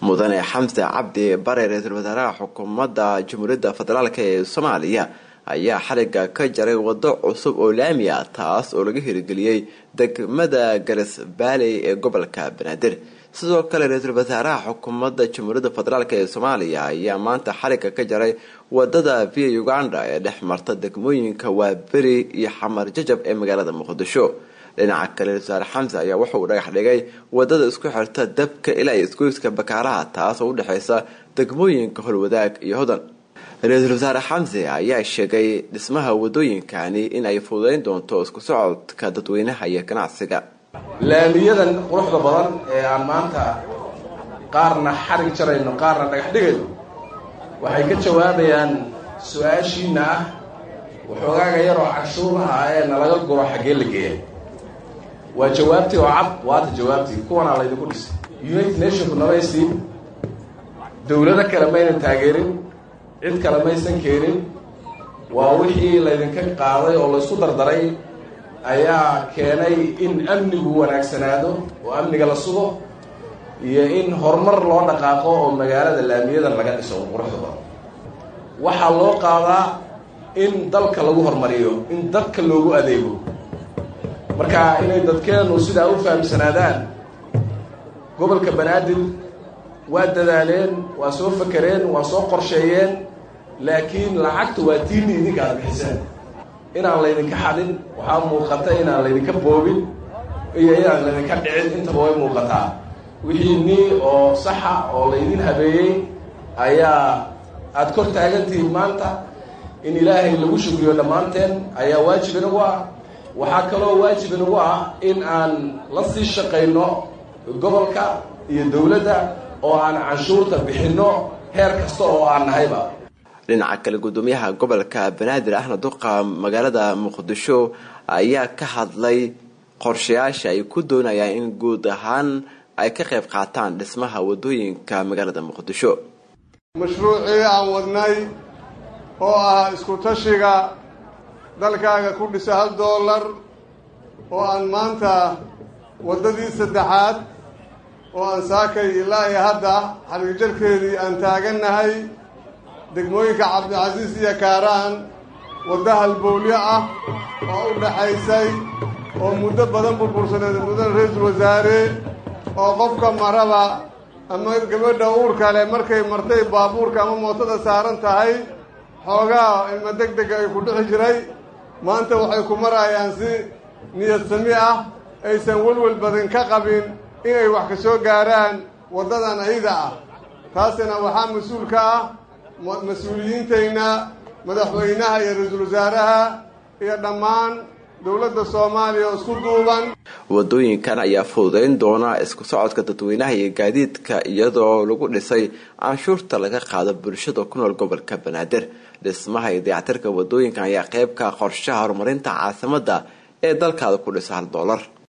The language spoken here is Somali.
mudane xamse cabdi bare ra-iisul wasaaraha xukuumadda jamhuuriyadda federaalk ee soomaaliya ayaa xariga ka jaray wado cusub oo laami ah taas oo laga hirgeliyey degmada garas baaley ee gobolka banaadir sidoo kale ra-iisul wasaaraha xukuumadda jamhuuriyadda federaalk ee soomaaliya ayaa maanta xariga ka jaray wadada via uganda ee dhex marta degmooyinka waaberi iyo xamar jajab ee magaalada muqdisho dhinaca kale ra-isul wasaare xamse ayaa wuxa uu dhagax dhigay wadada isku xirta dabka ilaa isgoyska bakaaraha taas oo udhexeysa degmooyinka holwadaag iyo hodan ra-iisul wasaare xamse ayaa sheegay dhismaha wadooyinkani in ay fududeyn doonto isku socodka dadweynaha iyo ganacsiga laamiyadan quruxda badan ee aan maanta qaarna xarig jarayno qaarna dhagax dhigayno waxay ka jawaabayaan su-aashiina ah waxoogaaga yaroo cashuuraha ee nalaga guro xaggee la geeya waa jawaabtii oo cad waata jawaabtii kuwanaa laydinku dhisay united nationku namaysiin dowlado kale maynan taageerin cid kale maysan keenin waa wixii laydinka qaaday oo laysku dardaray ayaa keenay in amnigu wanaagsanaado oo amniga la sugo iyo in horumar loo dhaqaaqo oo magaalada laamiyadan laga dhiso oo quruxda badan waxaa loo qaadaa in dalka lagu horumariyo in dadka loogu adeego marka inay dadkeenu sidaa u fahamsanaadaan gobolka banaadir waa dadaaleen waa soo fakereen waa soo qorsheeyeen laakiin lacagta waa tiini idinka aad bixiseen inaan laydinka xadin waxaa muuqata inaan laydinka boobin iyo inaan laydinka dhicin intaba way muuqataa wixii nii oo saxa oo laydin habeeyey ayaa aada kor taagantihiin maanta in ilaahay lagu shugriyo dhammaanteen ayaa waajib inagu ah waxaa kaloo waajib inagu ah in aan la sii shaqayno gobolka iyo dowladda oo aan canshuurta bixinno heer kasta oo aan nahayba dhinaca kale gudoomiyaha gobolka banaadir ahna duqa magaalada muqdisho ayaa ka hadlay qorshayaasha ay ku doonayaan in guud ahaan ay ka qayb qaataan dhismaha wadooyinka magaalada muqdisho mashruucii aan wadnay oo ah isku tashiga dalkaaga ku dhisa hal dollar oo aan maanta waddadii saddexaad oo aan saakay ilaa iyo hadda xariirjarkeedii aan taagannahay degmooyinka cabdicasiis iyo kaaraan waddo halbowlyo ah oo u dhaxaysay oo muddo badan burbursaneed mudane ra-iisul wasaare oo qofka maraba ama gabadha uurka leh markay martay baabuurka ama mootada saaran tahay xoogaa ilma deg dega ay ku dhixi jiray maanta waxay ku marayaan si niyad sami ah aysan welwel badan ka qabin inay wax ka soo gaaraan waddadan ayada ah taasina waxaa mas-uul ka ah mas-uuliyiintayna madaxweynaha iyo ra-iisul wasaaraha iyo dhammaan dowladda soomaaliya oo isku duuban wadooyinkan ayaa fududeyn doona isku socodka dadweynaha iyo gaadiidka iyadoo lagu dhisay canshuurta laga qaado bulshada ku nool gobolka banaadir dhismaha iyo dayactirka wadooyinkan ayaa qeyb ka qorshaha horumarinta caasimada ee dalkaada ku dhisa hal doolar